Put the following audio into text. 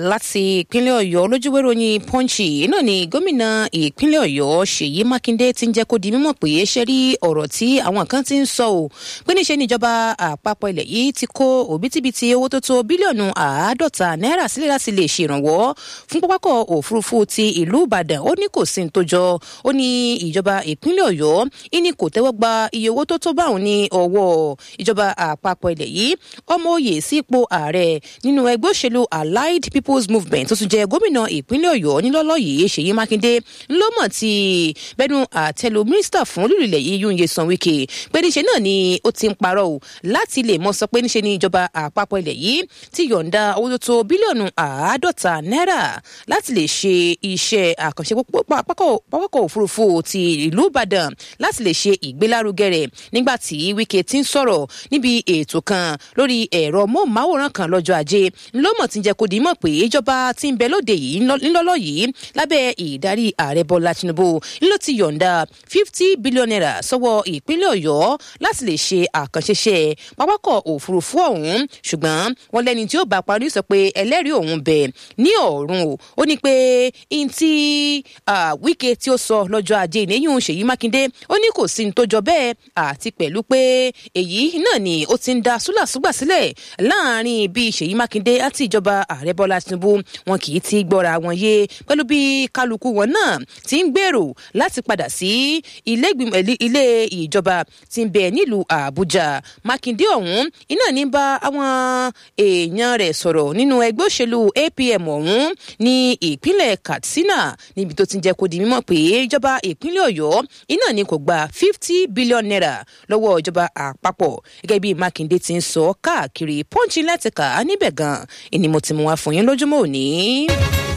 láti ìpínlẹ̀ ọ̀yọ́ lójúwé ròyìn pọ́ǹchì náà ni gómìnà ìpínlẹ̀ ọ̀yọ́ ṣèyí mákindé ti ń jẹ́ kó di mímọ̀ pé ṣe rí ọ̀rọ̀ tí àwọn kan ti ń sọ ò pé níṣe níjọba àpapọ̀ ilẹ̀ yìí ti kó òbítíbitì owó tó tó bílíọ̀nù àádọ́ta náírà sílẹ̀ láti lè ṣèrànwọ́ fún pápákọ̀ òfurufú ti ìlú ìbàdàn ó ní kò sí ní tó jọ ó ní ìjọba ìpínlẹ̀ ọ̀yọ́ ìní kò tẹ́wọ́ gba iye owó tó tó báwọn ní ọwọ́ ìjọba àpapọ̀ ilẹ̀ yìí ọmọ oyè sípò ààrẹ nínú ẹgbẹ́ òṣèlú allied people's movement tó tún jẹ́ gómìnà ìpínlẹ̀ ọ̀yọ́ nílọ́lọ́ yìí ṣèyí mákindé ńlọ́mọ̀ ti bẹ́nu àtẹ́lu mínísítà fún olùrìlẹ̀ yìí yúnyẹ san wíkẹ́ pé níṣe náà ni ó ti ń parọ́ o láti lè mọ sọ pé níṣe ni ìjọba àpapọ̀ ilẹ̀ yìí ti yọ̀ǹda owó tó tó bílíọ̀nù àádọ́ta náírà láti lè ṣe iṣẹ́ àkànṣe pápákọ̀ òfurufú ti ìlú ìbàdàn láti lè ṣe ìgbélárugẹ rẹ̀ nígbà tí wíkẹ́ ti ń sọ̀rọ̀ níbi ètò kan lórí ẹ̀rọ móhùnmáwòrán kan lọ́jọ́ ajé ńlọ́mọ̀ ti ń jẹ́ kó di mọ̀ pé ìjọba ti ń bẹ lóde yìí ńlọ́lọ́ yìí lábẹ́ ìdarí ààrẹ bọ́lá tinubu ńlọ ti yọ̀ǹda fifty billion naira sọ́wọ́ ìpínlẹ̀ ọ̀yọ́ láti lè ṣe àkànṣeṣe pápákọ̀ òfurufú ọ̀hún ṣùgbọ́n wọn lẹ́ni tí ó bá parí sọ pé ẹlẹ́rìí òun bẹ̀ ní ọ̀run o ó ní pé n tí wíkẹ́ tí ó sọ lọ́jọ́ ajé ìnéyìn ṣèyí mákindé ó ní kò sí ní tó jọ bẹ́ẹ̀ àti pẹ̀lú pé èyí náà ni ó ti ń da súlàsúgbà sílẹ̀ láàrin bí ṣèyí mákindé àti ìjọba ààrẹ bọ́lá tinubu wọn kì í ti gbọ́ra wọn yé pẹ̀lú bí kálukú wọn náà ti ń gbèrò láti padà sí ilé ìjọba tí ń bẹ nílùú àbújá mákindé ọ̀hún iná ní bá àwọn èèyàn rẹ̀ sọ̀rọ̀ nínú ẹgbẹ́ òṣèlú apm ọ̀hún ní ìpínlẹ̀ katsina níbi tó ti ń jẹ́ kó di mímọ̀ pé ìjọba ìpínlẹ̀ ọ̀yọ́ iná ní kò gba fifty billion naira lọ́wọ́ ìjọba àpapọ̀ gẹ́gẹ́ bí mákindé ti ń sọ káàkiri pọ́ńchì lẹ́tìkà níbẹ̀ gan-an ni mo ti mú wá fún yín lójúmọ́ òní.